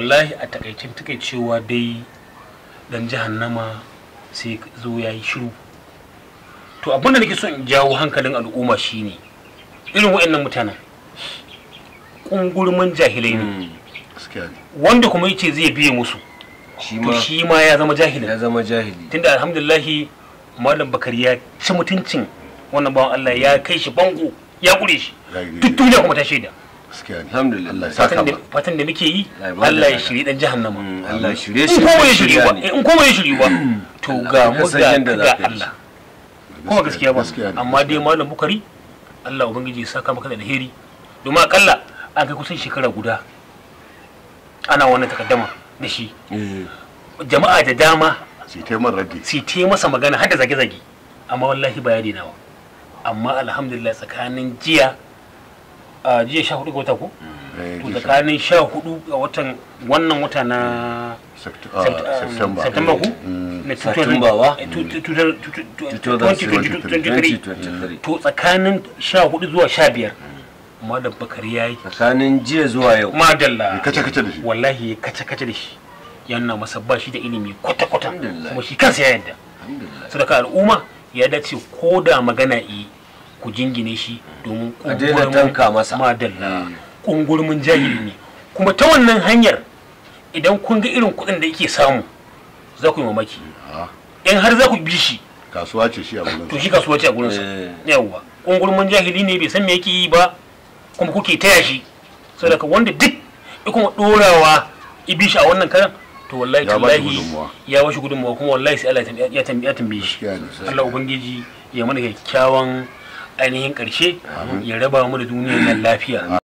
wallahi a takaicin takaicewa dai dan jahannama sai zo ya yi shiru to abin da nake so in jawo hankalin al'umma shine irin waɗannan mutanen ƙungurmin jahilai ne gaskiya ne wanda kuma yace zai biye musu shi to ma shi ma ya zama ya jahilin zama jahili tunda alhamdulillahi malam bakari ya ci mutuncin wannan bawan Allah ya kai shi bango ya kure shi duk duniya kuma ta shaida gaskiya ne Alhamdulillah. Allah ya saka fatan da ma fatan da muke yi Allah ya bada Allah ya lada. shiri dan jahannama Mm, Allah ya shirye in shi kuma ya shirya shiri ba ne. in kuma ya shiri ba to ga ka mu san ga yadda za ga ka yi Allah kuma gaskiya ba gaskiya ne amma dai malam bukari Allah ubangiji ya saka maka da alheri domin akalla an kai kusan shekara guda ana wannan takaddama da shi Eh, jama'a da dama sai ta man raddi su te masa magana har da zage-zage amma wallahi ba ya daina ba amma alhamdulillah tsakanin jiya a jiya sha hudu ga wata ko Eh, to gisha. tsakanin sha hudu ga watan wannan wata na Sept- Sept- ah, September September ko Mm. na Satumba wa? 2023 2023 to tsakanin sha hudu zuwa sha biyar malam bakari ya yi tsakanin jiya zuwa yau madalla kace kace da shi wallahi ya kace-kace da shi yana masa ba shi da ilimi kwata-kwata Alhamdulillah. kuma shi kansa ya yadda Alhamdulillah. sadaka al'umma ya dace ko da magana yi ku jingine shi domin A daina kungurmin- tanka masa. madalla kungurmin jahili ne kuma ta wannan hanyar idan kun ga irin kuɗin da yake samu za ku yi mamaki Ah, in har za ku bi shi kasuwa ce shi a gurin to shi kasuwa ce a gurinsa Eh. yawwa kungurmin jahili ne bai san me yake yi ba kuma kuke taya shi sadaka wanda duk ya kuma dorawa ibi shi a wannan karan to wallahi Ya ba shi tallahi gudunmawa. ya bashi gudunmawa kuma wallahi sai Allah ya tambaye ya tambaye shi Gaskiya ne, gaskiya. Allah ubangiji ya mana kyakkyawan ainihin karshe ya raba mu da duniyar nan lafiya